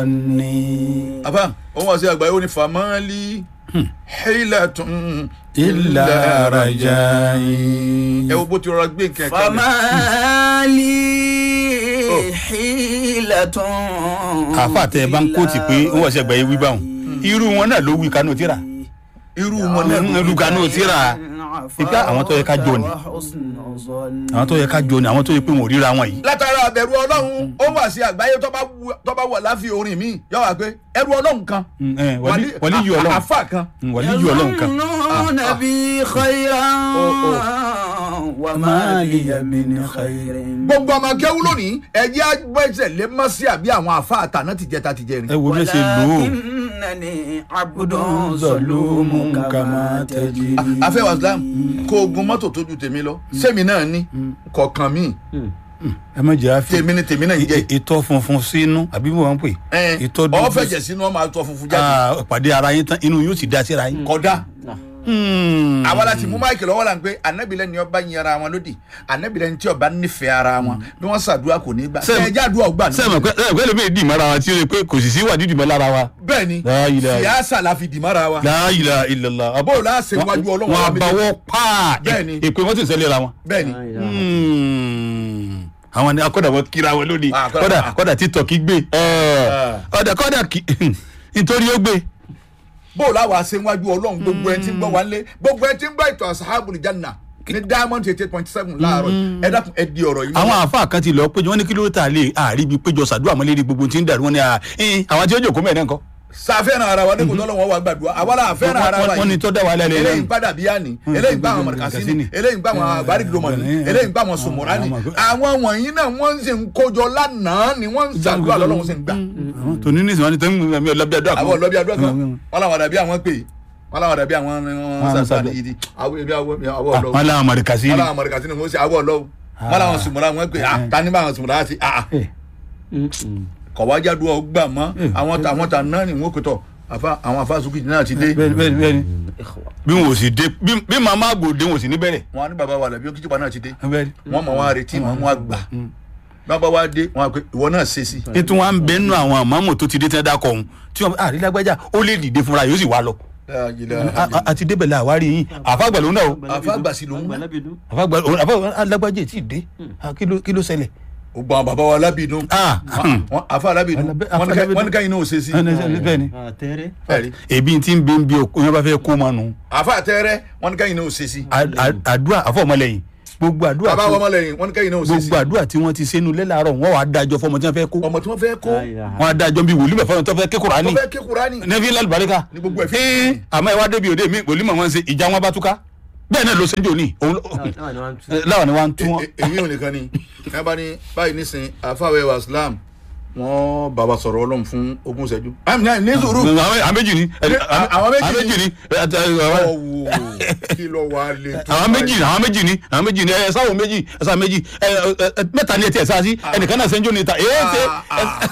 ni. àbá òun wá sí àgbáyé ó ní famali hilatun ilà rajayi. ẹ wo bó ti rọra gbé nǹkan ẹ̀ka lẹ̀. famali hilatun. àfa tẹ ẹ bá ń kóòtì pé ń wọ́n ṣe àgbáyé wí báwọn irú wọn náà ló wí kanú tíra irú wọn náà Mm, irú kanú tíra ìgbà àwọn tó yẹ ká jọ ni àwọn tó yẹ ká jọ ni àwọn tó yẹ pé wọn ò ríra wọn yìí. látara àbẹ̀rù ọlọ́run ó wà sí àgbáyé tó bá wù- tó bá wọ̀ láfi orin mi yọ wá pé ẹrù ọlọ́run kan Mm, eh, wàlí- wàlí yìí ọlọ́run àfa kan Mm, wàlí yìí ọlọ́run kan. يظنون بي خيرا وما لي من خير gbogbo ọmọ akẹ́wù lónìí ẹ̀jẹ̀ agbẹ́sẹ̀ lé mọ́ sí àbí àwọn àfa àtàná tìjẹta tìjẹrin. ẹ wo bí ẹ ṣe lò ó. ولكنني عبد ظلوم كما تجري afẹ́ wa islam kó ogun mọ́tò tó ju tèmi lọ sẹ́mi náà ní kọ̀ọ̀kan mi ẹ má jẹ́ àfi tèmi ni tèmi náà ń jẹ́ ìtọ́ funfun sínú àbí mo máa ń pè ìtọ́ ọ fẹ̀jẹ̀ sínú ọmọ àtọ̀ funfun jáde Ah, pàdé ara yín tán inú yóò sì dá síra yín. kódà Hmm. àwa láti mú máìkì lọ́wọ́ la ń pé anabilẹ̀ ni ọba yin ara wọn lódì anabilẹ̀ ni tí ọba nífẹ̀ẹ́ ara wọn bí wọ́n ṣàdúrà kò ní gbà Sẹ́mi- ẹ̀jẹ̀ àdúrà ọgbà ní. sẹ́mi pẹ́ sẹ́mi pẹ́ lómi ìdí ìmọ̀ra wa tí ó yẹ pé kò sì sí wà dídì mọ́ lára wa. bẹ́ẹ̀ ni La ilaha- fìyàsà la fi dìmára wa La ilaha illallah. àbọ̀ bó o láṣẹ wájú ọlọ́run wọn wa méjèèjì. àbáwọ́ paa Bẹ́ẹ̀ ni. èpè wọn sì ń ṣẹlẹ̀ ra wọn. bẹ́ẹ̀ ni Hmm. àwọn ni akọ́dà wọn kíra wọn lónìí Ah, kọ́dà- kọ́dà kọ́dà títọ̀ kí gbé kọ́dà kọ́dà kí nítorí ó gbé. bó o láwa ṣe wájú ọlọ́run gbogbo ẹ ti ń gbọ́ wa lé gbogbo ẹ ti ń gbọ́ ìtàn asahabul janna ní diamond eighty eight point seven láàárọ̀ ẹ dákun ẹ di ọ̀rọ̀ yìí. àwọn àáfàá kan ti lọ péjọ wọn ní kí ló tà lé àárí ibi péjọ sàdúrà mọ́ lérí gbogbo tí ń dàrú wọn ni à, ẹ̀ẹ́n, àwọn tí ó jòkó mẹ́rin nǹkan. sàfẹ́ràn ara wa dẹ́kun tọ́lọ́wọ́ wa gbàdúrà àwa la fẹ́ràn ara wa wọ́n ní tó dá wa lẹ́lẹ́ eléyìí ń lẹ́nu. gbàdà bíyà ni eléyìí ń gbà àwọn mọ̀rìkàsíní eléyìí ń gbà àwọn àgbárígidomọ̀ni eléyìí ń gbà àwọn sùmùránì àwọn wọ̀nyí náà wọ́n ń ṣe ń kójọ lánàá ni wọ́n ń ṣàdúrà lọ́lọ́run ṣe ń gbà. àwọn tòní nísìnyí wọn ni tẹ́lẹ̀ mi ọlọ́bí àdúrà àwọn ọlọ́bí àdúrà kan Mm. wọ́n làwọn dàbí àwọn pè wọ́n làwọn dàbí àwọn Wọ́n sàṣà sàdúrà. yìí àwọn èmi àwọn àwọn ọlọ́wọ́ wọn làwọn mọ̀rìkà sí wọ́n ni. làwọn mọ̀rìkàsíní wọ́n ṣe àwọn ọlọ́wọ́ wọ́n làwọn sùmùrà wọ́n pè ah tani bá àwọn sùmùrà ti ah kọ̀wájá dúró gbà mọ́ àwọn àwọn tà náà ni wọ́n kò tọ̀ àfa àwọn afa sukùjì náà ti dé bẹ́ẹ̀ni bẹ́ẹ̀ni bẹ́ẹ̀ni bí wọn ò sì dé bí bí màmá àgbòde wọn ò sì ní bẹ̀rẹ̀. wọn á ní bàbá wa làbí ó kíjọba náà ti dé bẹ́ẹ̀ni. wọn mọ wọn á retí wọn wọn á gbà bàbá wa dé wọn á pé ìwọ náà ṣe sí. ètò wọn bẹ nù àwọn àmọ́mọ́ tó ti dé tẹ́ dákọ̀ ọ̀hún tí wọn àrí lágbájá ó lè dìde fúnra yóò sì wá lọ. A- a- àti débẹ̀ la àwárí yín àfàgbà ló ń dà o àfa gbàsí lòun náà àfàgbà àfàgbà alágbájá tí ì dé Ah, kí ló kí ló ṣẹlẹ̀. ó gbọ́n bàbá wa lábìínú Ah, hmm. wọn àfa alábìínú Alábẹ́- wọn ní ká- Alábìínú. wọn ní káyìn náà ò ṣe sí. bẹ́ẹ̀ni àtẹrẹ ẹ̀rí ebi tí ń bẹ ń bí o yẹn bá fẹ́ kó ma nù. àfa àtẹrẹ wọn ní káyìn náà ò ṣe sí. A- a- àdúrà àfọ̀mọlẹ́yìn gbogbo àdúrà bàbá tí- wa ọmọlẹ́yìn wọn ní káyìn náà ò ṣe sí. gbogbo àdúrà tí wọ́n ti sẹ́nu lẹ́làárọ̀ wọ́n wàá dájọ́ fọmọ tí wọ́n fẹ́ kó ọmọ tí wọ́n fẹ́ kó wọ́n á dájọ́ bí wòlímọ̀ fọmọ tí wọ́n fẹ́ ké Kùránì wọ́n fẹ́ ké Kùránì nẹ́fí lálùbáríkà ní gbogbo ẹ̀ fi. Ẹ́ẹ́, àmọ́ ẹ wá débi òde mi wòlímọ̀ wọn ṣe ìjà wọn bá túká bẹ́ẹ̀ náà ló ṣe ń jò ní òun ló- láwọn ni wọ́n ń tú wọn. E- e- èyí ò nìkan ni ẹ bá ní báyìí nísìn àfàwẹ̀ wa Islam wọn bàbá sọ̀rọ̀ ọlọ́run fún ogún ìṣẹ́jú. àmì náà ní sùúrù. àwọn àwọn méjì ni àwọn àwọn méjì méjì ni. ni ẹ, ẹ, ẹ, ọwọ́ kí ló wà lè tó. àwọn méjì ni àwọn méjì ni àwọn méjì ni ẹ sáwọn méjì ẹ sáwọn méjì ẹ ẹ, ẹ, mẹ́ta ni ẹ tiẹ̀ sáà sí ẹnìkan náà ṣe ń jò ní ta èé ṣe. Ah, ah.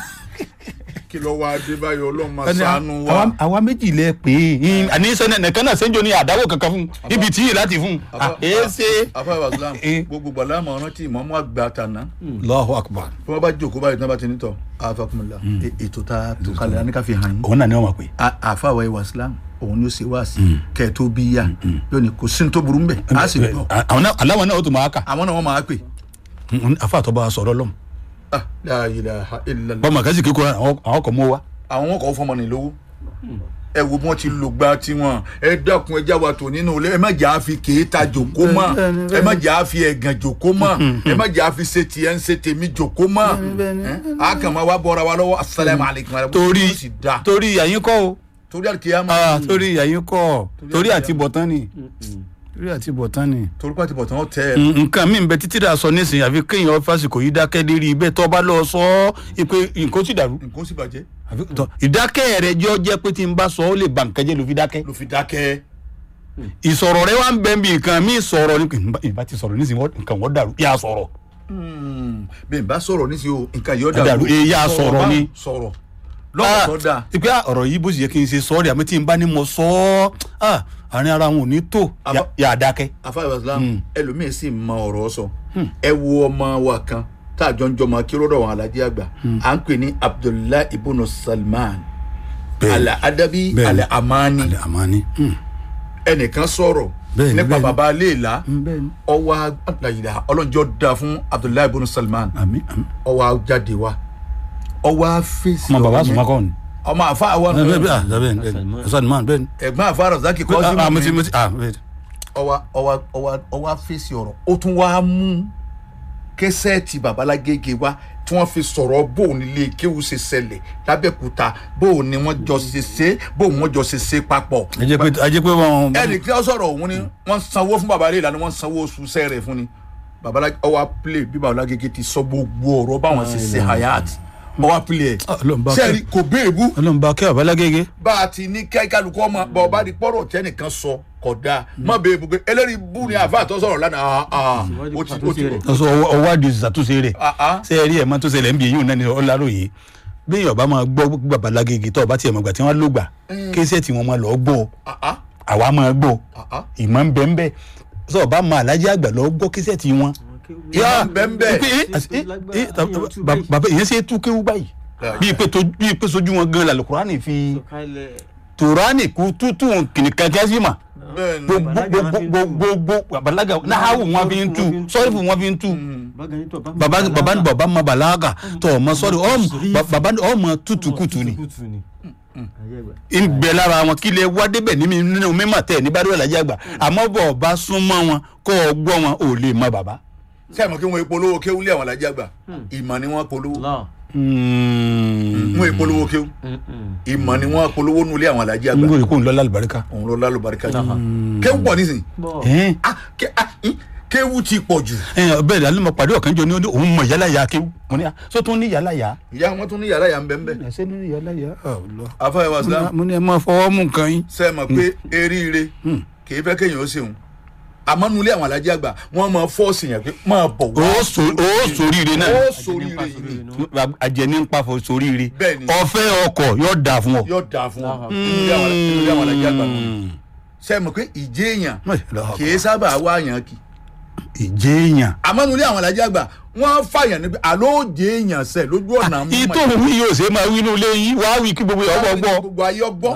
kí ló wà dé báyìí ọlọ́run máa ẹni ṣàánú wa. àwa- àwa méjì lẹ pé àní sẹ́ni ẹnìkan náà ṣe ń jò ní àdáwò kankan fún ibi tí yìí láti fún Àfà- èé ṣe. àfàwẹ̀ wa Islam Eh. gbogbo gbàlá àmọ́ rántí ìmọ̀ọ́mọ́ àgbà tàná. Allahu akbar. bí wọ́n bá jókòó báyìí tí wọ́n bá ti ní tọ̀ àfàkùnmọ̀lá ètò tá a tó kalẹ̀ ní ká fi hàn yín. òun náà ni wọn máa pè. àfàwẹ̀ wa Islam òun ló ṣe wá sí kẹ́ẹ̀ tó bí yá yóò ní kò sí ní tó burú mbẹ̀ á sì gbọ́ àwọn náà aláwọn náà ó tún máa kà. àwọn náà wọ́n máa pè. afa àtọ́ bá a sọ̀rọ̀ lọ́mù. Ah, la ilaha illallah. bọ́mọ kẹ́sì kíkọ́ àwọn àwọn kò mú wa. àwọn wọn kò fọmọ ní lówó ẹ wo bí wọn ti lò gba tiwọn ẹ dákun ẹ jáwa tó nínú ilé ẹ má jà á fi kéétà jòkó mọ ẹ má jà á fi ẹgàn jòkó mọ ẹ má jà á fi ṣe tiẹ̀ ń ṣe tèmi jòkó mọ a kàn máa wá bọ́ra wa lọ́wọ́ asalaamu alaykum wa rahmatulahi torí ó sì da torí àyín kọ́ o torí àkíyàmá Ah, torí àyín kọ́ torí àti bọ̀tán ni torí àti bọ̀tán ni. torí pàtí bọ̀ tán tẹ ẹ Mm, nǹkan mi bẹ títí dà sọ nísìnyí àfi kéèyàn fásitì yìí dákẹ́ lérí ibẹ̀ tó bá lọ sọ ọ́ pé nǹkan ó sì dàrú. nǹkan ó sì bàjẹ́ Àfi tọ, ìdákẹ́ rẹ jọ jẹ́ pé tí n bá sọ ó lè ba nǹkan jẹ́ ló fi dákẹ́. ló fi dákẹ́ ìsọ̀rọ̀ rẹ wá ń bẹ bí nǹkan mi sọ̀rọ̀ ni ìbá- ìbá ti sọ̀rọ̀ nísìnyí wọ́n- nǹkan wọ́n dàrú yà sọ̀rọ̀. bẹ́ẹ̀ bá sọ̀rọ̀ nísìnyí o nǹkan yóò Dàrú, dàrú eh, yá sọ̀rọ̀ bá ni. sọ̀rọ̀ lọ́wọ́ tó dáa ìpè ọ̀rọ̀ yìí bó sì yẹ kí n ṣe sọ́ọ̀rì àmì tí n bá ní mo sọ ọ́ ah, àárín ara wọn ò ní tó Àbá- yà- yà á dákẹ́. afáyọ islam ẹlòmíín sì mọ ọ̀rọ̀ sọ ẹ wo ọmọ wa kan tá a jọ ń jọmọ kí lọ́dọ̀ wọn alájí àgbà à ń pè ní abdullahi ibùnú salman bẹ́ẹ̀ ala adabi Bẹ́ẹ̀ni. ala amani alẹ́ àmàní. ẹnìkan sọ̀rọ̀ Bẹ́ẹ̀ni, nípa bẹ́ẹ̀ni. baba aléèlá bẹ́ẹ̀ ni. ọwọ́ àgbàyìnlá ọlọ́njọ́ da fún abdullahi ibùnú salman àmì àmì. ọwọ́ jáde wa ọwọ́ fèsì ọmọ bàbá ọ̀rọ̀ yẹn. sùnmọ́ kọ́ ni. ọmọ àfa àwọn bẹ́ẹ̀ bẹ́ẹ̀ ah bẹ́ẹ̀ ni bẹ́ẹ̀ ni Salman bẹ́ẹ̀ ni. ẹ̀gbọ́n àfa razaki kọ́ sí ah mo ti mi mo ti ah bẹ́ẹ̀ ni. ọwọ́ ọwọ́ ọwọ́ ọwọ́ fèsì ọ̀rọ̀ ó tún wá mú kẹsẹ́ẹ̀tì babalágége wá tí wọ́n fi sọ̀rọ̀ bóun nílé kéwù ṣe ṣẹlẹ̀ lábẹ́kúta bóun ni wọ́n jọ ṣe ṣe bóun wọ́n jọ ṣe ṣe papọ̀ ẹ jẹ́ pé ẹ jẹ́ pé wọn. ẹnì kí wọ́n sọ̀rọ̀ òun ni wọ́n sanwó fún babalẹ̀ ìlànà wọ́n sanwó oṣù sẹ́rẹ̀ fún ni babalágé ọwọ́ play bí babalágége ti sọ gbogbo ọ̀rọ̀ báwọn ṣe ṣe hayat ọwọ́ play ẹ̀ Ọlọ́run bá kẹ́. sẹ́ẹ̀rì kò béèbú ọlọ́run bá kẹ́ àbálágége. bá a ti ní kẹ́ kálukú ọmọ bọ̀ ọba di pọ́rọ̀ tẹ́nìkan sọ kódà má bẹ́ẹ̀ bú pé eléyìí bú ni àfa àtọ́ sọ̀rọ̀ lánàá ah, ah, ó ti ó ti ọsọ ọwọ́ àdìo ṣàtúnṣe rẹ̀. ah, ah. ṣé ẹ rí ẹ̀ máa tó ṣẹlẹ̀ ń bí yíyún náà ní ọláròyé bí ọba máa gbọ́ babalágége tó ọba tiẹ̀ mọ̀ gbà tí wọ́n ló gbà kéṣẹ́ tí wọ́n máa lọ gbọ́ Ah, ah, àwa máa gbọ́ ah, ah. ìmọ̀ ń bẹ́ ń bẹ́ sọ ọba máa alájí àgbà lọ gbọ́ kéṣẹ́ tí wọ́n. Ìmọ̀ ń bẹ ń bẹ. pé, eh, eh, eh, eh, bàbá ìyẹn ṣe é tú kéwú báyìí bíi pé tó bíi pé sojú wọn gan làlùkùránì fi tòránì kú tútù kìnìkan kẹ́sì mà bẹ́ẹ̀ ni gbogbo gbogbo gbogbo balaga nahawu wọn fi ń tu sọrifu wọn fi ń tu baba baba ni baba ma balaga tọ ọmọ sọri ọmọ baba ni ọmọ tutukutu ni n bẹ lára wọn kí lè wá débẹ̀ ní mi nínú mímọ̀ tẹ̀ ní bá dúró lajẹ́ àgbà àmọ́ bọ̀ ọba súnmọ́ wọn kọ́ ọ gbọ́ wọn ò lè mọ baba. sẹ́yìn mọ̀ kí wọ́n polówó kéwú lé àwọn alájà gbà ìmọ̀ ni wọ́n polówó n wọ́n polówó kéwú ìmọ̀ ni wọ́n polówó nulẹ̀ àwọn alájà gbà gbọ́dọ̀ kó n lọ lálùbáríkà. òun ló lálùbáríkà jù kéwú pọ̀ nísìnyí ẹn Ah, ké- ah, ih, kéwú ti pọ̀ jù ẹn bẹ́ẹ̀ ni mo pàdé ọ̀kan jọ ní òun mọ yálà yá kéwù mo ní sọ tó ní yálà yá. ìyá wọn tún ní yàrá yà ń bẹ́ ń bẹ́ ẹsẹ ní yálà yá. afáyà wa sílámù mo ní ẹ máa fọwọ́ mú nǹkan yín. sẹ́yìn mọ̀ pé eríire kì í fẹ́ kéèyàn ó ṣeun àmọ́ nulẹ̀ àwọn alájà gbà wọ́n máa fọ́ọ̀sì yẹn pé máa bọ̀ wá ó so ó soríire náà. ó sóríire yìí ni ajẹni ń pàfọ soríire. Bẹ́ẹ̀ni. ọfẹ ọkọ yóò dà fún ọ. yóò dáa fún ọ nulẹ̀ àwọn nulẹ̀ àwọn alájà gbà nù. sẹ́yìn mọ̀ pé ìjẹ́ èèyàn kì í sábà wá yàn kì ìjẹ èèyàn. àmọ́ nulẹ̀ àwọn alájà gbà wọ́n fàyàn níbi àlọ́ jẹ́ èèyàn sẹ̀ lójú ọ̀nà mú ìtò òun yóò ṣe máa wí inú ilé yín wàá wí kí gbogbo ọgbọ gbọ́. gbogbo ayé ọgbọ́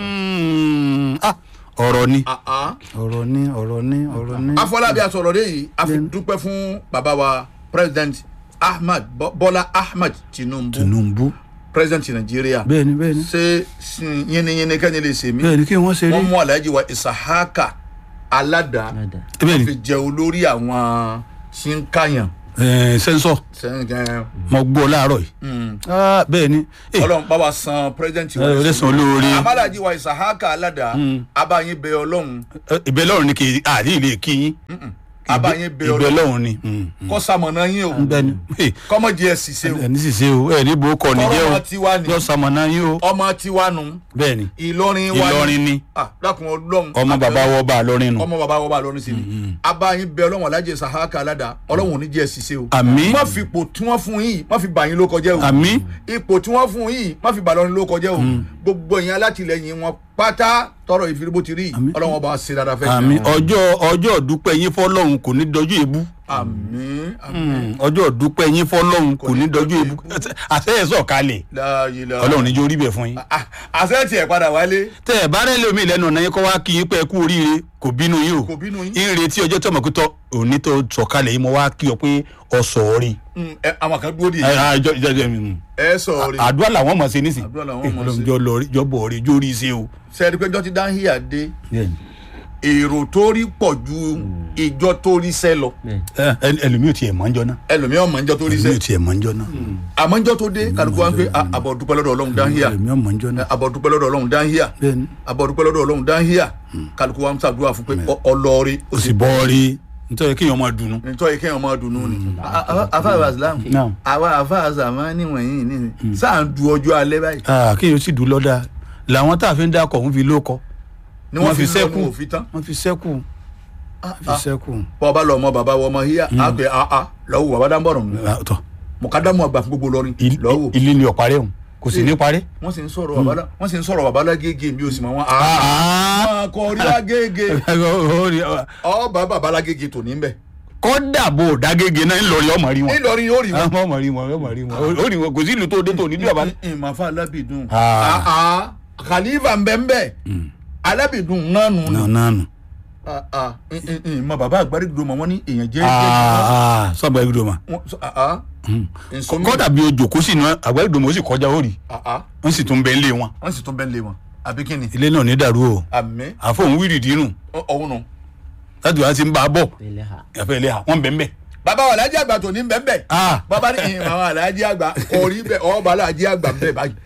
Ah, ọ̀rọ̀ ni Ah, ah. ọ̀rọ̀ ni ọ̀rọ̀ ni ọ̀rọ̀ ni. afọlábí asọ̀rọ̀ dé yìí a fi dúpẹ́ fún bàbá wa president ahmed Bọ́- bọ́lá ahmed tinubu Tinubu president nàìjíríà bẹ́ẹ̀ni bẹ́ẹ̀ni ṣé sin yínníyínní kẹ́ni lè ṣe mí bẹ́ẹ̀ni kí wọ́n ṣe rí. wọ́n mú alhaji wa isahaka aládàá bẹ́ẹ̀ni fi jẹ olórí àwọn tí ń kàyàn ẹẹ sẹ́ńsọ̀ sẹ́yìn gan mo gbọ́ láàárọ̀ yìí. Ah, bẹ́ẹ̀ni Eh, ọlọ́run bá wa san president ẹ ò lè san olóore. amálàjì wa isahaka aládàá abáyín bẹ ọlọ́run Eh, ìbẹ́ lọ́run ni kì í àdí ilé kí yín. abáyín bẹ ìbẹ́ ọlọ́run lọ́run ni. Mm, mm. kọ́ sàmọ̀nà yín o bẹ́ẹ̀ni Eh, kọ́mọ̀jì ẹ̀ sì ṣe o ẹni sì ṣe o ẹ ní bò kọ nìjẹ́ Ọ̀rọ̀ o tiwa ni. yọ sàmọ̀nà yín o. ọmọ tiwa nù bẹ́ẹ̀ni ìlọrin wa Ìlọrin ni ah dákun ọlọ́run ọmọ bàbá wọ bá a lọrin nù. ọmọ bàbá wọ bá lọrin sí ni abáyín bẹ ọlọ́run alájẹ sahaka aládàá ọlọ́run ò ní jẹ́ ẹ̀ sì ṣe o Àmín. má fi ipò tí wọ́n fún yìí má fi bà yín ló kọjá o àmì ipò tí wọ́n fún yìí má fi bà lọ́rin ló kọjá o gbogbo ìyẹn alátìlẹyìn wọn pátá tọrọ ìfiribo ti rí ọlọ́run ọba ṣe dáadáa fẹ́ àmì ọjọ́ ọjọ́ dúpẹ́ yín fọlọ́run kò ní dọjú èébú. àmín àmín ọjọ́ dúpẹ́ yín fọlọ́run kò ní dọjú èébú. àṣẹ ẹ̀ sọ̀ kalẹ̀ láàyè la ọlọ́run níjó rí bẹ̀ fún yín. Ah, àṣẹ tiẹ̀ padà wálé tẹ ẹ bá rẹ lómi lẹ́nu ọ̀nà yín kọ́ wá kí yín pé ẹ kú oríire kò bínú yín o Kò bínú yín. ń retí ọjọ́ tí ọmọ pé tọ́ òní tó sọ̀kalẹ̀ yìí mo wá kí ọ pé ọ sọ̀ rí. Mm, ẹ, àwọn kan dúró dì ẹ ẹ jọ jọ jọ mm. ẹ sọ rí àdúrà làwọn mọ̀ sí nísìn Àdúrà làwọn mọ̀ sí. jọ lọ rí jọ bọ̀ rí jó rí sí o. sẹ́ẹ̀dí pé jọ́tí dáhìá dé èrò tó rí pọ̀ ju ìjọ tó rí sẹ́ lọ ẹ ẹ ẹlòmíì ò tiẹ̀ mọ̀ ń jọ náà ẹlòmíràn mọ̀ níjọ́ tó rí ẹlòmíì ò sẹ́ tiẹ̀ mọ̀ ń jọ náà àmọ́ níjọ́ tó dé kálukú wa ń pè "Ah, àbọ̀ dúpẹ́ lọ́dọ̀ ọlọ́run dáhìá ẹlòmíì ò mọ̀ ń jọ náà àbọ̀ dúpẹ́ lọ́dọ̀ ọlọ́run dáhìá bẹ́ẹ̀ni àbọ̀ dúpẹ́ lọ́dọ̀ ọlọ́run dáhìá kálukú wa ń ṣàdúrà fún pé ọ- ọlọ́ọ̀rẹ́ o sì bọ́ rí nítorí kéèyàn máa dùnnú. nítorí kéèyàn máa dùnnú ni. afáàbà islam Naam. àwa afáàzà máa ń níwọ̀nyí ní sáà ń du ọjọ́ alẹ́ báyìí Ah, kéèyàn sì dùn lọ́dà làwọn tá a fi ń dákọ̀ ń fi lóko ni Wọ́n wọ́n fi fi sẹ́kù. sẹ́kù òfin tán. wọ́n fi sẹ́kù wọ́n fi sẹ́kù. bọ́ ọba lọ ọmọ bàbá wọ ọmọ híyà á pè á á lọ́wọ́ bàbá dáńbọ̀rọ̀ mi Ah, tọ́ mọ̀kádámù àgbà fún gbogbo lọ́rin il- lọ́wọ́ ilé ni ọ̀parẹ́ òun kò sì ní parẹ́. wọ́n sì ń sọ̀rọ̀ bàbá lá- wọ́n sì ń sọ̀rọ̀ bàbá lágége mi ò sì mọ̀ wọ́n á máa kọ orí lágége ọba bàbá lágége tò ní bẹ̀ kọ́dà bò dágége náà ńlọrin ọmọ rí wọn Ìlọrin yóò rí wọn. àwọn ọmọ rí wọn ọmọ rí wọn ó rí wọn kò sí ìlú tó dé tó nílùú àbá. ìmọ̀fà alábìdùn Ah. Ah, ah. khalifa nbẹ́nbẹ́ alábìdùn náà nù ní. nánu. Ah, ah. Ìn- ìn- ìn, mọ bàbá àgbárígidò mọ wọn ní èèyàn jẹ́ jẹ́ sọ́gbà ìgbìdò ma. wọn sọ- ah, ah. Nsọ́mi- kọ́dà bí ojú kó sì ní àgbà ìgbìdò mọ̀ ó sì kọjá ó rí Ah, ah. wọ́n sì tún bẹ ń lé wọn. wọ́n sì tún bẹ́ẹ̀ lé wọn àbí kí ni ilé náà ní dàrú o àmì àfọ̀hún wíìrì dínú ọ̀hún nù. láti wá sí ń bá a bọ̀ ẹ̀fẹ̀ ilé ha wọ́n bẹ̀ ń bẹ̀. bàbá wa alájí àgbà tó ní bẹ́ẹ̀ Ah. bàbá ní ìhìn àwọn alájí àgbà orí bẹ́ẹ̀ ọba alájí àgbà bẹ́ẹ̀ báyìí.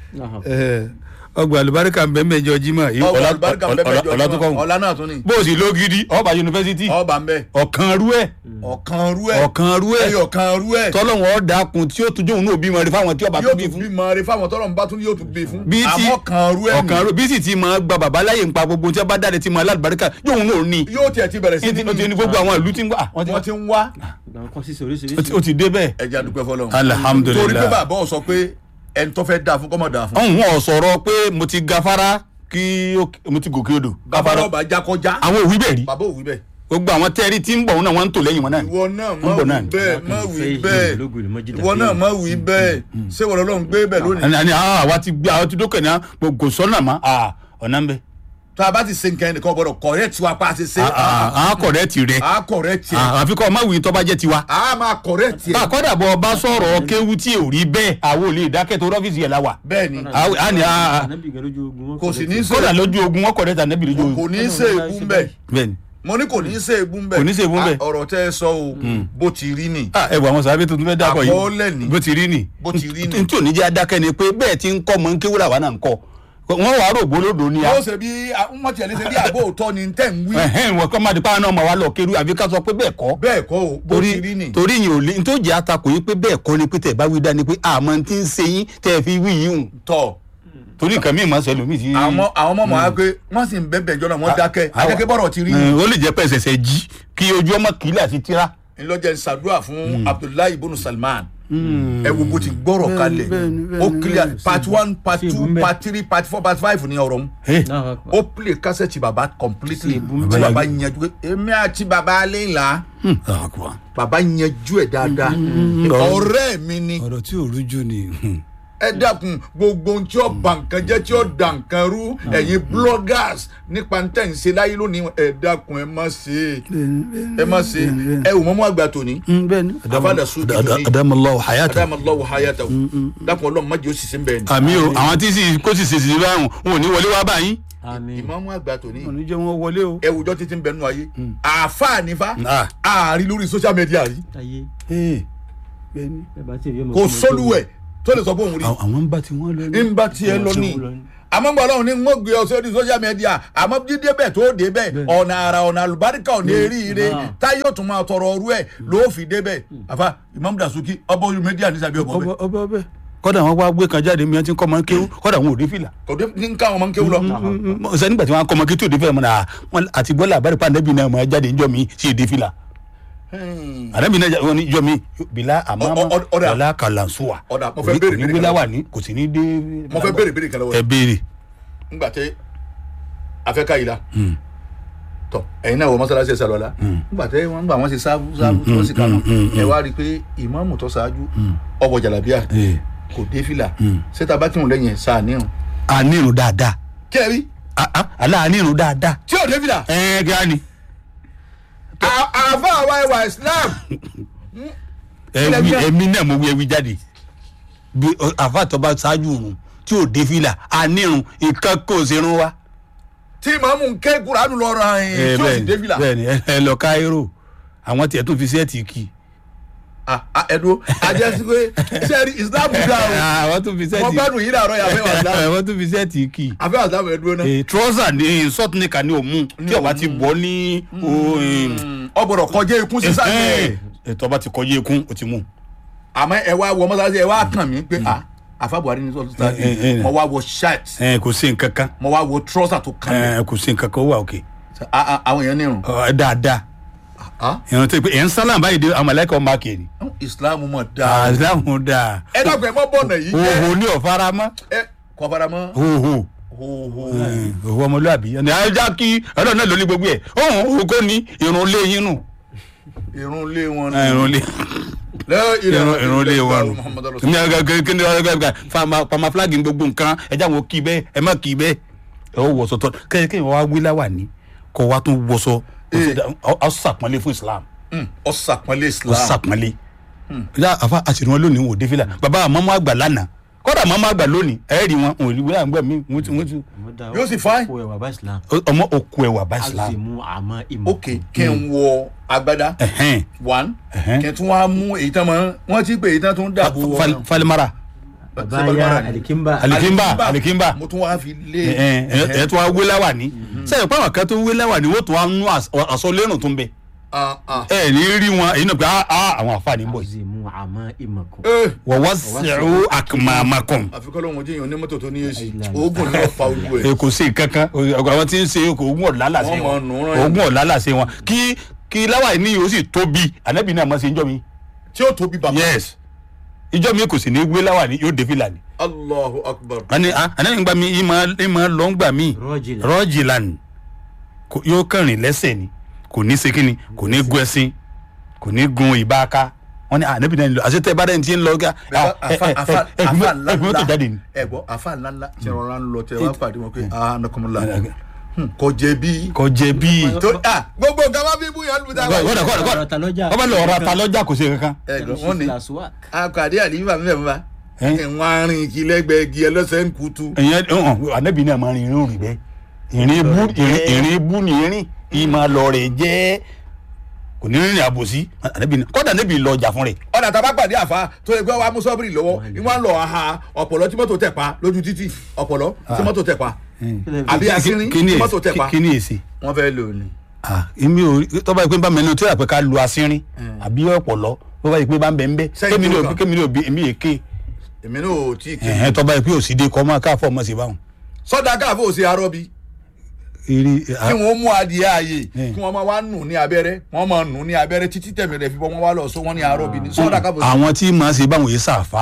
ọgbà àlùbáríkà ń bẹ̀ ń bẹ̀ jọ jimá ọba àlùbáríkà bẹ́ẹ̀ ọ̀la tó kọ́ ọ̀la náà tún ní. bó o sì ló gidi ọba yunifásitì ọba ń bẹ ọ̀kan rú ẹ̀ ọ̀kan rú ẹ̀ ọ̀kan rú ẹ̀ ẹyọ kan rú ẹ̀ tọ́lọ́wọ́n ọ̀dàkùn tí ó tún jóun náà bímọ rẹ fáwọn tí ọba tó yóò bí tún fún. bí mọ rẹ fáwọn tọrọ ń bá tún yóò tún bí fún. bí tí àmọ́ kan rú ẹ̀ ọ̀kan rú bí sì ti máa gba bàbá láyè ń pa gbogbo tí wọ́n bá dáre ti máa alálùbáríkà jóun náà ní. yóò tiẹ̀ ti bẹ̀rẹ̀ sí ní ti ní gbogbo àwọn ìlú tí ń wá. wọ́n ti ń wá ó ti dé bẹ́ẹ̀. ẹja dúpẹ́ fọlọ́run. Alhamdulillah. torí pé bàbá ọ̀ sọ pé ẹni tó fẹ́ dáa fún kọ́mọ̀ dáa fún. ọ̀hún wọn sọ̀rọ̀ pé mo ti gafara kí ó- mo ti gòkè odò. bàbá ọba jákọjá àwọn òwí bẹ̀ rí bàbá òwú bẹ́ẹ̀. gbogbo àwọn tẹ́ẹ̀rí tí ń bọ̀ náà wọ́n ń tò lẹ́yìn wọn náà ni. ìwọ náà má ń bọ̀ náà wí ni. bẹ́ẹ̀ má wí bẹ́ẹ̀ ìwọ náà má wí bẹ́ẹ̀ ṣé wọ́n lọ́n gbé bẹ́ẹ̀ lónìí. ẹni àní àwọn àwa ti gbé àwọn ti dókè ní kò sọ́nà mọ́ à, ọ̀nà ń bẹ. tá a bá ti ṣe nǹkan ẹnìkan gbọ́dọ̀ correct wa pa àti ṣe. àwọn kọ̀rẹ́ ti rẹ̀ a correct yẹ. àfi kọ́ ọmọ wìí tó bá jẹ́ tiwa. a máa correct yẹ. àkọ́dà bọ̀ ọba sọ̀rọ̀ kéwu tí ò rí bẹ́ẹ̀ àwọn ò lè dákẹ́ tó rọ́fíìsì yẹn la wà. bẹ́ẹ̀ ni Àwọn- a ní a- kò sì ní í kódà ṣe lójú ogun wọn kọ̀rẹ́ tà nẹ́bí lójú kò ogun. ní í ṣe ègún bẹ́ẹ̀ bẹ́ẹ̀ni mo ní kò ní í ṣe ègún bẹ́ẹ̀ Kò ní í ṣe ègún bẹ́ẹ̀. Ah, ọ̀rọ̀ tẹ́ ẹ sọ o bó ti rí ni Ah, ẹ wọ àwọn sàbẹ̀ tuntun fẹ́ dákọ̀ Àkọọ́lẹ̀ ni. yìí bó ti rí ni bó ti rí ni. n tí ò ní jẹ́ adákẹ́ ni pé bẹ́ẹ̀ ti ń kọ́ mọ́ ń kéwúrà wà náà ń kọ́ wọ́n wàá rò gbólódò ni a yóò ṣe bí wọ́n tiẹ̀ lé ṣe bí àbó òótọ́ ni tẹ̀ ń wí ẹ̀hẹ́n wọ́n kọ́ máa di pàwọn náà máa wá lọ kéru àbí ká sọ pé bẹ́ẹ̀ kọ́ bẹ́ẹ̀ kọ́ o bó ti rí ni. torí yìí ò lè tó jẹ́ àtakò yìí pé bẹ́ẹ̀ kọ́ ni pé tẹ̀ bá wí dání pé àmọ́ ti ń ṣe yín tẹ̀ fi wí yìí hùn tọ̀ torí nǹkan míì máa ń ṣẹlẹ̀ omi sí. àwọn àwọn ọmọ màá pé wọ́n sì ń bẹ́ẹ̀ jọ́nà wọ́n dákẹ́ àwọn- adẹ́kẹ́ bọ́rọ̀ ti rí Ẹ̀, ó lè jẹ́ pé ẹsẹ̀sẹ̀ jí kí ojú ọmọ kìlẹ̀ àti tíra. ńlọjẹ ṣàdúrà fún abdullahi ibùnú salman ẹ wo bó ti gbọ́rọ̀ kalẹ̀ ó clear part one part two part three part four part five ní ọ̀rọ̀ mu ó play kásẹ̀tì bàbá completely tí bàbá yanjú pé èmi àti bàbá aléǹlà bàbá yanjú ẹ̀ dáadáa ọ̀rẹ́ mi ni ọ̀rọ̀ tí ò rújú ni. ẹ dákun gbogbo ohun tí ó bà nǹkan jẹ́ tí ó da nǹkan rú ẹ̀yin bloggers nípa tẹ̀ ń ṣe láyé lónìí ẹ dákun ẹ má ṣe ẹ má ṣe ẹ ò mọ́mọ́ àgbà tòní bẹ́ẹ̀ni Afada Sudi ni. adamallahu hayata. adamallahu hayatahu dákun ọlọ́run má jẹ́ ó sì sí bẹ́ẹ̀ ni. àmì o àwọn tí sì kó sì ṣèṣì báwọn wọn ò ní wọlé wá báyìí. ìmọ̀mọ́ àgbà tòní wọn ò ní jẹ́ wọn wọlé o. ẹwùjọ́ títí ń bẹnu ayé àáfàá nífa Ah. ààrí lórí social media rí kò sólùwẹ̀ tó lè sọ pé òun rí àwọn ń bá tí wọ́n lọ ní. ń bá tiẹ̀ lọ ní àmọ́ gbọ́dọ̀ ọlọ́run ní ń gbé ọ sórí social media àmọ́ dídé bẹ́ẹ̀ tó dé bẹ́ẹ̀ ọ̀nà àrà ọ̀nà àlùbáríkà ọ̀nà eríire táyé òtún máa tọrọ ọrú ẹ̀ ló fi dé bẹ́ẹ̀ àfa Imam Dasuki ọba orí media ní sàbí ọkọ ọbẹ bẹ́ẹ̀ ọbẹ ọbẹ. kọ́dà wọn wá gbé kan jáde mi ti ń kọ́ ọmọ kéwú kọ́dà wọn ò dé fìlà. kò dé ní káwọn máa ń kéwú lọ. sani nígbà tí wọn kọ́ ọmọ kéwú tó dé fìlà mọ́ náà wọn àti gbọ́dọ̀ àbárí pa ànábì náà mọ́ jáde níjọ́ mi sí èdè fìlà. ànábì náà wọn níjọ́ mi bìlà àmàmà Ọ- ọ- ọ̀dà. wàlà kàlànsúwà. Ọ̀dà, mo fẹ́ béèrè ní béèrè wílà kan wà ní kò sí ní dé. mo fẹ́ béèrè béèrè kan lọ́wọ́ ẹ béèrè. ńgbà tẹ afẹ́ká yìí la tọ ẹ̀yin náà wọ mọ́sálásí ẹ̀sà lọ́la ńgbà tẹ wọ́n gbà wọ́n ṣe sáfù sáfù tó sì kàná ẹ wá rí i pé ìmáàmù tó ṣáájú ọwọ́ jàlábíà kò dé fìlà ṣéta bá kírun lẹ́yìn ẹ̀ sáà níhùn. ànírun dáadáa kẹ́rí aláàánírun dáadáa. tí ò dé fìlà ẹ kí á ní. À- àfa àwa ẹwà Islam ẹwì ẹmí náà mo wí ẹwì jáde bí ọ, àfa àtọ́ba ṣáájú òrùn tí ò dé fìlà ànírun nǹkan kò ṣerun wa. tí ìmáàmù ń ké kuranu lọ ra ẹ̀ tí ò sì dé fìlà bẹ́ẹ̀ni ẹ ẹ lọ káírò àwọn tiẹ̀ tún fi sẹ́ẹ̀tì kì í. Ah, ah, ẹ̀dùn ajẹ́sí pé sẹ́ẹ̀rì Islam dá o àwọn tún fi wọ́n sẹ́ẹ̀tì gbádùn yìí dàrọ́ yà fẹ́ wà Islam àwọn tún fi sẹ́ẹ̀tì kì í. àfẹ́ wà Islam ẹ̀dùn náà. trọ́sà ní sọ́túnìkà ní òmù tí ọba ti bọ́ ní ọgbọ̀dọ̀ kọjá ikún sísá ní ẹ̀ tọ́ba ti kọjá ekún ó ti mú. àmọ́ ẹ wá wọ mọ́sálásí ẹ wá kàn mí pé ah àfa Buhari ní sọ́tún sáà Eh, eh, eh. mo wá wọ shirt ẹ kò sí nǹkan kan mo wá wọ trouser tó kàn mí ẹ kò sí nǹkan kan ó wà òkè. Ah, ah, àwọn èèyàn nírun Ọ, dáadáa Ah, ìrántí pé ẹ̀ ń sálàm báyìí dé àwọn mọ̀lẹ́kọ̀ máa kè ní. Islam mọ̀ dáa àdáhùn dáa ẹ dàgbẹ́ mọ́ bọ̀nà yìí jẹ́ òhò ní ọ̀faramọ́ ẹ kọ́ fara mọ́ òhò hóhó òhò ọmọlúwàbí ẹni ajá kí ọlọ́run náà ló ní gbogbo ẹ̀ ọ̀hún òhò kò ní irun lé yín nù irun lé wọn irun lé irun irun lé wọn nù Muhammadu ní ọgá kí ni ọgá ọgá fama fama flag ní gbogbo nǹkan ẹjẹ àwọn kì í bẹ ẹ má kì í bẹ ẹ ó wọṣọ tọ kẹyìn kẹyìn wá wí láwà ní kọ wá tún wọṣọ ọ sàpọ́nlé fún islam ọ sàpọ́nlé ọ islam sàpọ́nlé ya àfa àṣírí wọn lónìí wò dé fìlà bàbá àmọ́mọ́ àgbà lánàá kọ́dà àmọ́mọ́ àgbà lónìí ẹ̀ẹ́dì wọn òun ìlú wíwá àgbà mi wọ́n ti wọ́n ti Yóò sì fine. kó ẹwà bá islam. ọmọ òkú ẹwà bá islam azimu àmọ́ ìmọ̀. ok kí n wọ agbádá ẹ̀hẹ́n one Ẹ̀hẹ́n. kí n tún wá mú èyí tán mọ wọn ti pè èyí tán tún dàbò Fal- wọn falimara bàbá alikimba. alikimba alikimba mo tún wá fi lé ẹ ẹ tún wá wé láwà ní sẹ́yìn pàwọn kan tó wé láwà ní wọ́n tún wá nú aṣọ lérùn tó ń bẹ ah ah ẹ ní rí wọn èyí náà pé ah ah àwọn àfààní ń bọ̀ yìí azimu àmọ́ ìmọ̀ kù. eh wọ́n wá sẹ̀rù àkùmàmàkùn àfikọ́ lóhun ojú èèyàn ní mọ́tò tó ní èsì oògùn ní ọ̀fà ojú ẹ̀ ẹ kò sí kankan ọgbà wọn ti ń ṣe oògùn ọ̀làlà sí Wọ́n mọ̀ wọn nù rán yẹn. oògùn ọ̀làlà sí wọn kí kí láwà ní yóò sì tóbi ànábì náà mọ̀ sí ìjọ mi tí ó tóbi bàbá yes ìjọ mi kò sì ní gbé láwà ní yóò dé fìlà ni allahu akbar wọn ni ah ànábì gbà mí ìmọ̀ ìmọ̀ lọ́ ń gbà mí rọ́jìlá. rọ́jìlan kò- yóò kẹrin lẹ́sẹ̀ ni kò ní ṣe kíni kò ní gun ẹṣin kò ní gun ìbáka wọn ni ànábì náà ń lọ àṣetẹ bá dẹ́ni tí ń lọ gá afa afa afa ẹgbẹ́ tó jáde ni. ńláńlá ẹ gbọ́ afa ńláńlá tí wọn rán lọ tẹ wá pàdé wọn pé ah anakumula kò jẹ̀bi kò jẹ bíi tó ah gbogbo nǹkan wá bí búyà lùdà wá kọ́dà kọ́dà kọ́dà ọ̀rọ̀ ta lọ́jà. ọba lọ ọ̀rọ̀ ata lọ́jà kò sí kankan. ẹ gbọ́ wọn ni Lasuwak. akadé àlìfà mi fẹ́ mi fa Ẹ́? wọn arìn kí lẹ́gbẹ̀ẹ́ igi ẹlẹ́sẹ̀ ń kutu ìyẹn ọ̀hún ànábì náà máa rin irun rìn bẹ́ẹ̀ ìrìn ibú ìrìn ìrìn ibú ni ìrìn ìmọ̀ lọ rẹ̀ jẹ́ kò ní rìnrìn àbòsí ànábì náà kọ́dà ànábì lọ jà fún rẹ̀. ọ̀dà tá a bá pàdé àfa tó yẹ pé wàá mú sọ́bìrì lọ́wọ́ ìwọ́n lọ aha ọ̀pọ̀lọ́ tí mọ́tò tẹ̀ pa lójú títì ọ̀pọ̀lọ́ tí mọ́tò tẹ̀ pa àbí asínrín kí ni tí mọ́tò tẹ̀ pa èsì kí ni èsì. wọ́n fẹ́ lò ní. ah èmi ò tọ́ba yìí pé bá mẹ́nu tí ó yà pé ká lu asínrín àbí ọ̀pọ̀lọ́ tọ́ba yìí pé bá ń bẹ̀ ń bẹ́ Sẹ́yìn kémi ní tó òbí kàn. kémi ní òbí èmi èké èmi náà ò tí ì ké ẹ̀hẹ́n tọ́ba yìí pé òsì dé kọ́ máa káfọ́ ọmọ sí báwọn. sọ́dà káàfó ò sí arọ́bí eré kí wọ́n mú adìẹ ààyè Eh. kí wọ́n máa wá nù ní abẹ́rẹ́ wọ́n máa nù ní abẹ́rẹ́ títí tẹ̀mí rẹ̀ fi bọ́ wọ́n wá lọ sọ wọ́n ní arọ́bí ni sọ́dà káàfó sí. àwọn tí màá ṣe báwọn yìí sàfà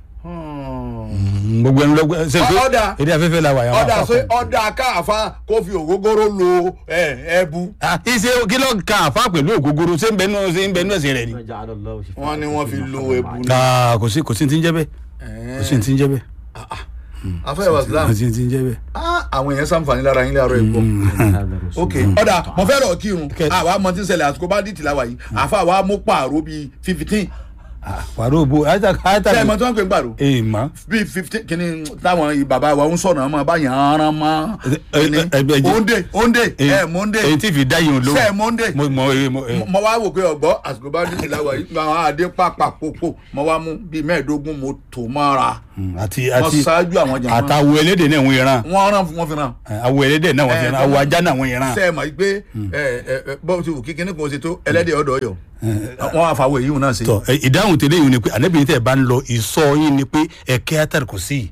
gbogbo ẹnu lọgbẹ ṣe pé Ọ̀dà. èdè afẹ́fẹ́ la wà yà ọ̀dà ṣe ọ̀dà káàfá kó fi ògógóró lo ẹ̀ ẹbu ìṣe kí ló kan àfa pẹ̀lú ògógóró ṣé ń bẹnu ṣé ń bẹnu ẹ̀sìn rẹ̀ ni. wọ́n ní wọ́n fi lo ẹbu ní. Ah, kò sí kò sí ti ń jẹ́ bẹ́ẹ̀ kò sí ti ń jẹ́ bẹ́ẹ̀ afẹ́ wa islam kò sí ti ń jẹ́ bẹ́ẹ̀. Ah, àwọn èèyàn sàǹfààní lára yín láàárọ̀ ẹ̀gbọ́n. ok ọ̀dà mo fẹ́ rọ̀ kírun Okay. àwa mọ tí ń ṣẹlẹ̀ àsìkò bá dìtì láwa yìí àfa wa mú pààrọ̀ bíi fifteen pàrọ̀ òbò àyàtà àyàtà ṣé ẹ mọ tí wọ́n ń pè ń pààrọ̀ ee ma. bíi fifteen kìíní táwọn bàbá wa ń sọ̀nà ọmọ báyìí aràn mọ́ kìíní ẹ- ẹ- ẹ- òǹdè òǹdè ẹ mọ́ǹdè èyí tí fi dá yìí ló. ṣé ẹ mọ́ǹdè mo mọ ee mo ee. mo wá wò pé ọgbọ́ àsìkò bá dìtì láwa yìí àwọn àdé pàpà pòpò mo wá mú bíi mẹ́ẹ̀ẹ́dógún mo tò mọ́ra àti mo àti ṣáájú àwọn jàmbá àtàwọ̀ ẹlẹ́dẹ̀ náà wọ́n yẹran wọ́n rán wọ́n fi ràn àwọ̀ ẹlẹ́dẹ̀ náà wọ́n fi yẹran àwọ̀ ajá náà wọ́n yẹran. ṣe é mọ̀ pé ẹ ẹ ẹ bọ́ọ̀ ti wù kí kíní kan ṣe tó ẹlẹ́dẹ̀ ọ̀dọ̀ ọ̀yọ́ wọ́n á fàwọ̀ èyí náà ṣe. tọ ẹ, ìdáhùn tẹ́lẹ̀ yìí ni pé ànábìyí tẹ̀ bá ń lọ ìsọ yín ni pé ẹ̀kẹ́ àtàrí kò sí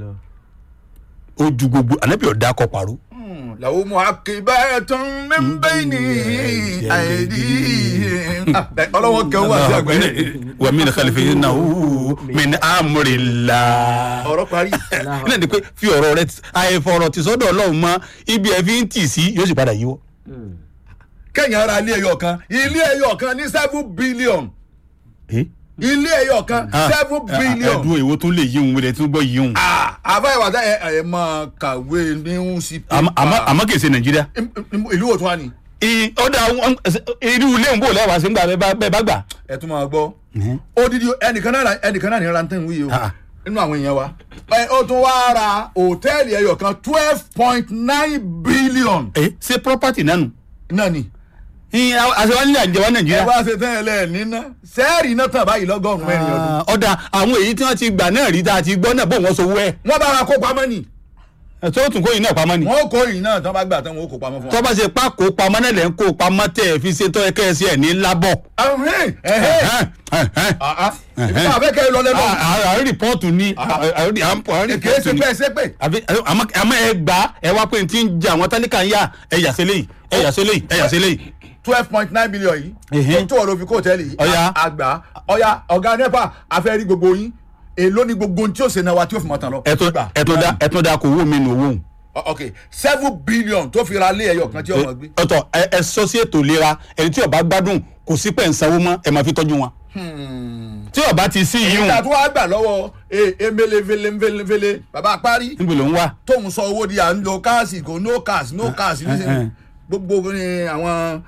ó ju gbogbo ànábìyí ọ̀dà kọ pàrọ̀. làwọn mú akébẹ́ tó ń bẹ́ẹ̀ ní àìdí. ọlọ́wọ́ kẹ́ wá sí àgbẹ̀. wa min khalfihinahu min amrillah. ọ̀rọ̀ parí. náà ni pé fi ọ̀rọ̀ rẹ àìfọ̀rọ̀ tí sọ́dọ̀ ọlọ́run mọ́ ibi ẹ̀ fi ń tì sí yóò sì padà yíwọ́. kẹ́yìn ara ilé ẹyọ kan ilé ẹyọ kan ní seven billion ilé ẹyọ kan seven billion. ẹ̀dùn èwo tún lè yíhun wílẹ̀ tún gbọ́ yíhun. àbáyé wa dá ẹ ẹ máa kàwé ní sí Àmọ́- àmọ́- àmọ́ kìí ṣe nàìjíríà. ìlú wo tún wà ní. I- ó dà wọ́n- irú ilé ń bò lẹ́wàá sí ń gbà bẹ́ẹ̀ bá- bẹ́ẹ̀ bá gbà. ẹ tún máa gbọ́ odidi ẹnìkan náà ẹnìkan náà ní rantan wíyí o Ah. nínú àwọn èèyàn wa ẹ ó tún wá ra hòtẹ́ẹ̀lì ẹyọ kan twelve point nine billion ẹ ṣe property náà nù. náà ni àṣewá nílẹ̀ àjẹwá ẹ nàìjíríà. wá ṣe tẹ́lẹ̀ níná sẹ́ẹ̀rì náà tàn báyìí lọ́gọ́rùn-ún mẹ́rin ọdún Ah, ọ̀dà àwọn èyí tí wọ́n ti gbà náà rí tá a ti gbọ́ náà bó wọ́n sọ wẹ́ wọ́n bá wa kó pamọ́ ni tó tún kó yìí náà pamọ́ ni. wọ́n kó yìí náà tán bá gbà tán wọ́n kó pamọ́ fún wa. tó bá ṣe pa kó pamọ́ náà lẹ́ ń kó pamọ́ tẹ̀ fi ṣe tọ́ ẹ̀kẹ́ ẹ̀sì ẹ̀ ní lábọ̀. ẹ̀hìn ẹ̀hìn àá ìbí tá a fẹ́ kẹ́ ẹ lọ lẹ́nu àárín rìpọ́ọ̀tù ni àárín kì í ṣe rìpọ́ọ̀tù ni pé ẹ ṣe pé àbí àmọ́ àmọ́ ẹ gbà á, ẹ wá pé n ti ń jẹ àwọn tálíkà ń yá ẹ yà sí léyìí ẹ yà sí léyìí ẹ yà sí léyìí. twelve point nine billion yìí Ẹ̀hìn. tó ọ̀rọ̀ fi kó hòtẹ́ẹ̀lì yìí Ọ̀yá. a- àgbà ọ̀yá ọ̀gá nepa afẹ́ rí gbogbo yín èló ni gbogbo ohun tí ó ṣe náà wa tí ó fi mọ̀ tán lọ. ẹ̀tún Gbà. ẹ̀tún da ẹ̀tún da kò wó mi nù owó. Ọ- ok seven billion tó fi ra lé ẹyọ kan tí ọmọ gbé. ọ̀tọ̀ ẹ ẹ sọ sí ètò ìlera ẹni tí ó bá gbádùn kò sí pẹ̀ ń sanwó mọ́ ẹ̀ máa fi tọ́jú wọn tí ọba ti sí yìí ìgbà tó wá gbà lọ́wọ́ e- emele vele vele vele bàbá parí níbo ló ń wá tóun sọ owó di à ń lo káàsì kò no cash no cash nísìnyí gbogbo ní àwọn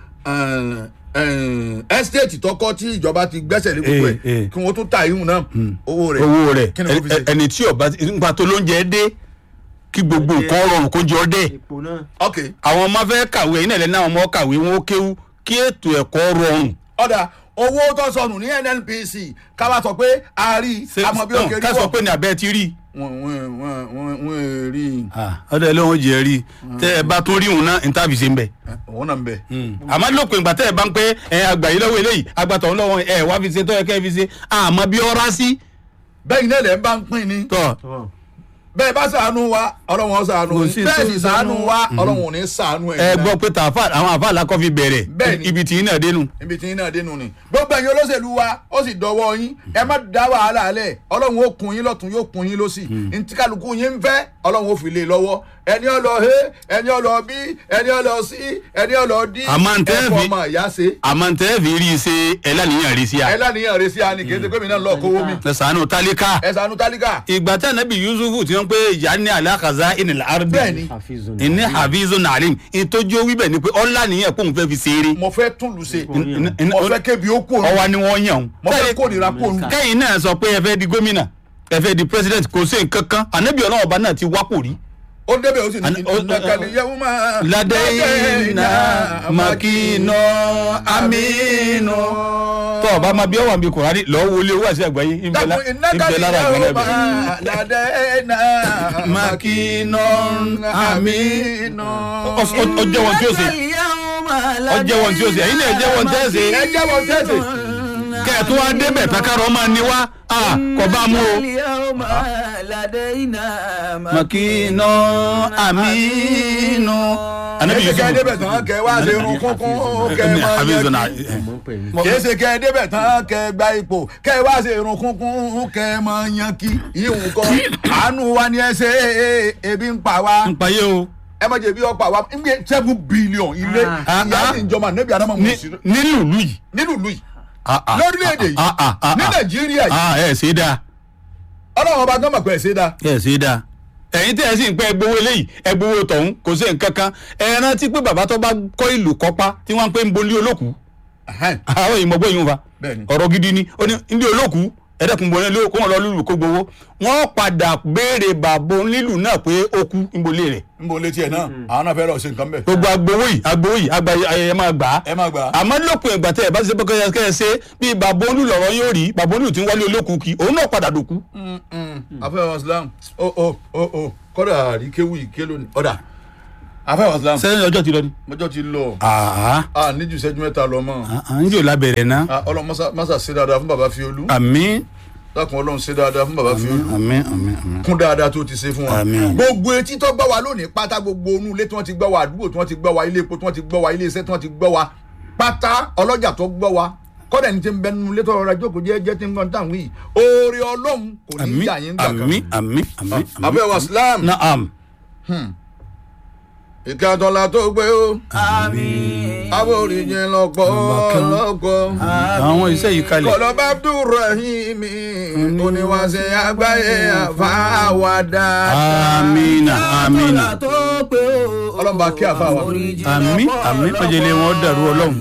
ẹ́stéètì tọkọ tí ìjọba ti gbẹ́sẹ̀ lé gbogbo Eh, eh. ẹ̀ kí wọ́n tún ta ìhùn náà owó rẹ̀ owó rẹ̀ kí ni wọ́n fi ṣe. ẹni tí ọba nípa tó lóúnjẹ dé kí gbogbo nǹkan rọrùn kó jọ dé epo náà ok àwọn ọmọ fẹ́ kàwé ẹ̀yin náà lẹ́nu àwọn ọmọ kàwé wọn ó kéwú kí ètò ẹ̀kọ́ rọrùn ọ̀dà owó tó sọnù ní nnpc ká wá sọ pé a rí àmọ́ bí ó kéré ká sọ pé ní abẹ́ ti rí wọ́n wọ́n wọ́n wọ́n wọ́n rí ọdọ ẹ lóun jẹ rí tẹ ẹ bá tún rí òun náà níta fi ṣe ń bẹ. òun náà ń bẹ. àmọ́ lópin ìgbà tẹ́ ẹ bá ń pé ẹ àgbà yìí lọ́wọ́ eléyìí àgbà tọ̀hún lọ́wọ́ ẹ wá fi ṣe tọ́ ẹ kẹ́ fi ṣe àmọ́ bí ọ́rá sí. bẹ́ẹ̀ ni ẹ̀lẹ́ ń bá ń pín ni tọ́ tọ́ bẹ́ẹ̀ bá ṣàánú wa ọlọ́run ó ṣàánú Kò yín sí bẹ́ẹ̀ tó sì ń ṣàánú ṣàánú. wa ọlọ́run ò ní ṣàánú ẹ ẹ̀yin gbọ́ náà. pé tààfà àwọn àfà làkọ́ fi bẹ̀rẹ̀ Bẹ́ẹ̀ni. ibi tí iná dénú. ibi tí yín náà dénú ni gbogbo ẹ̀yin olóṣèlú wa ó sì dọwọ́ yín ẹ má dá wàhálà lẹ̀ ọlọ́run ó kun yín lọ́tún yóò kun yín lọ́sì ntí kálukú yín ń fẹ́ ọlọ́run ó fi lé e lọ́wọ́ ẹni ọlọ he ẹni ọlọ bí ẹni ọlọ sí ẹni ọlọ dí Àmọ́ ntẹ́ ẹ̀fọ́ fi- ọmọ ìyá ṣe àmọ́ tẹ́ fi rí i ṣe ẹ lánìyàn rí sí ẹ a. lánìyàn rẹ sí àní kì í ṣe pé mi náà lọ kówó mi ẹ sànù tálíkà. ẹ ṣàánú tálíkà ìgbà tí anabi yusufu ti ń pé ìyá ní alákàzá ìnìlá ardi. Bẹ́ẹ̀ni. hafizun ìní hafizu nalim ìtọ́jú wíbẹ̀ ni pé ọ̀la nìyẹn kó n fẹ́ fi ṣeré. mo fẹ́ tún lù ṣe In- in- mo fẹ́ kébi ó kú òun ọwa ni wọ́n yàn. mo fẹ́ kó nira kó òun kẹ́yìn náà sọ pé ẹ fẹ́ di gómìnà ẹ fẹ́ di president kò sí nǹkan kan anabi ọlọ́wọ́ ọba náà ti wápò rí. ó débẹ̀ ó sì ní Ani- ó- ìnákàlẹ̀ yẹ́wò máa ládẹ́yìnà makino aminu. tọ́ ọba máa bí ọwọ́ àbí kùránì lọ́ọ́ wọlé owó àti àgbáyé ìbẹ̀ lá- dàpọ̀ ìbẹ̀ ìnákàlẹ̀ lára yẹ́wò àgbẹ̀lẹ̀ máa ládẹ́yìnà makino aminu. aminu. ó jẹ́ wọn tí ó ṣe ó jẹ́ wọn tí ó ṣe ẹ̀yin náà jẹ́ wọn tẹ́ ṣe. ẹ jẹ́ wọn tẹ́sí. kẹ́ẹ̀tún wá débẹ̀ takarọ̀ máa ní wá kọ́ bá mú o. makino aminu. anabi kìí ṣe kẹ́ ẹ yusuf débẹ̀ tán kẹ́ ẹ wá ṣe irun kúnkún kẹ́ ẹ máa hafizu na yanjú. ọmọ pẹ̀ ní. kìí ṣe kẹ́ ẹ débẹ̀ tán kẹ́ ẹ gba ipò kẹ́ ẹ wá ṣe irun kúnkún kẹ́ ẹ máa yan kí ìhùn kọ́ àánú wa ni ẹ ṣe ebi ń pa wá n pa yé o. ẹ má jẹ bí ọ̀pá wa ń gbé seven billion ilé Ah. ìyá sì ń jọmọ nẹ́bí adama mọ̀ Ní- sí nínú ìlú yìí. nínú ìlú yìí Ah, ah, lórílẹ̀‐èdè yìí ah, ah, ah, ní ah. nàìjíríà yìí ah ẹ ṣe é dáa ọlọ́run ọba gánmà pẹ̀ ṣe dá ẹ ṣe é dáa ẹ̀yin tí ẹ sì ń pẹ́ ẹgbowó eléyìí ẹgbowó tọ̀hún kò sí nǹkan kan ẹ rántí pé bàbá tó bá kọ́ ìlú kọ́pá tí wọ́n ń pè ń bolí olókùú àwọn èèyàn mọ̀gbọ́n yìí ń fa Bẹ́ẹ̀ni. ọ̀rọ̀ gidi ni ó ní ilé olókùú ẹ̀ẹ́dẹ́kun bọ̀ nílé kó wọn lọ lùlù kó gbowó wọ́n padà béèrè bàbá onílù náà pé ó kú níbolé rẹ̀ ń bo létí ẹ̀ náà àwọn náà fẹ́ lọ ṣe nǹkan bẹ̀ gbogbo agbowó yìí agbowó yìí agba ayẹyẹ máa gbà á ẹ má gbà á àmọ́ lópin ìgbà tẹ́ ẹ bá ṣe bọ́kẹ́ kẹ́ ẹ ṣe bí bàbá olú lọ̀rọ̀ yóò rí bàbá olú tí ń wálé olókùú kí òun náà padà dòkú. afẹ́ islam o o o o kọ́dà àríkéwì ìkélo ni ọ̀dà afẹ́ islam sẹ́yìn ọjọ́ ti lọ ni. mọ́jọ́ ti lọ àá a níjú ìṣẹ́jú mẹ́ta lọ mọ́ à ń jò lábẹ́rẹ̀ ná. Ah, ọlọ́run mọ́sá- mọ́sá ṣe dáadáa fún bàbá fiolú àmín dákun ọlọ́run ṣe dáadáa fún bàbá fiolú àmín àmín àmín. kún dáadáa tó ti ṣe fún wa Àmín. gbogbo etí tó gbọ́ wa lónìí pátá gbogbo onú ilé tí wọ́n ti gbọ́ wa àdúgbò tí wọ́n ti gbọ́ wa ilé epo tí wọ́n ti gbọ́ wa ilé iṣẹ́ tí wọ́n ti gbọ́ wa pátá ọlọ́jà tó gbọ́ wa kọ́dà ní ti ń bẹnu ilé tó rọra jókòó jẹ́ jẹ́ tí ń gbọ́n táwọn yìí oore ọlọ́run kò ní àmín yà yín gbà kan àmín àmín àmín. abẹ́ wa islam naam. ìkẹ́ àtọ́lá tó gbé o aboríjìn lọ́pọ̀ lọ́pọ̀ àwọn iṣẹ́ yìí kalẹ̀. kọlọ́bà abdulrahim oníwàṣẹ àgbáyé àfáwádà. amina amina ọlọ́mọba kí àfáwà. àmín àmín májèlé wọn dàrú ọlọ́run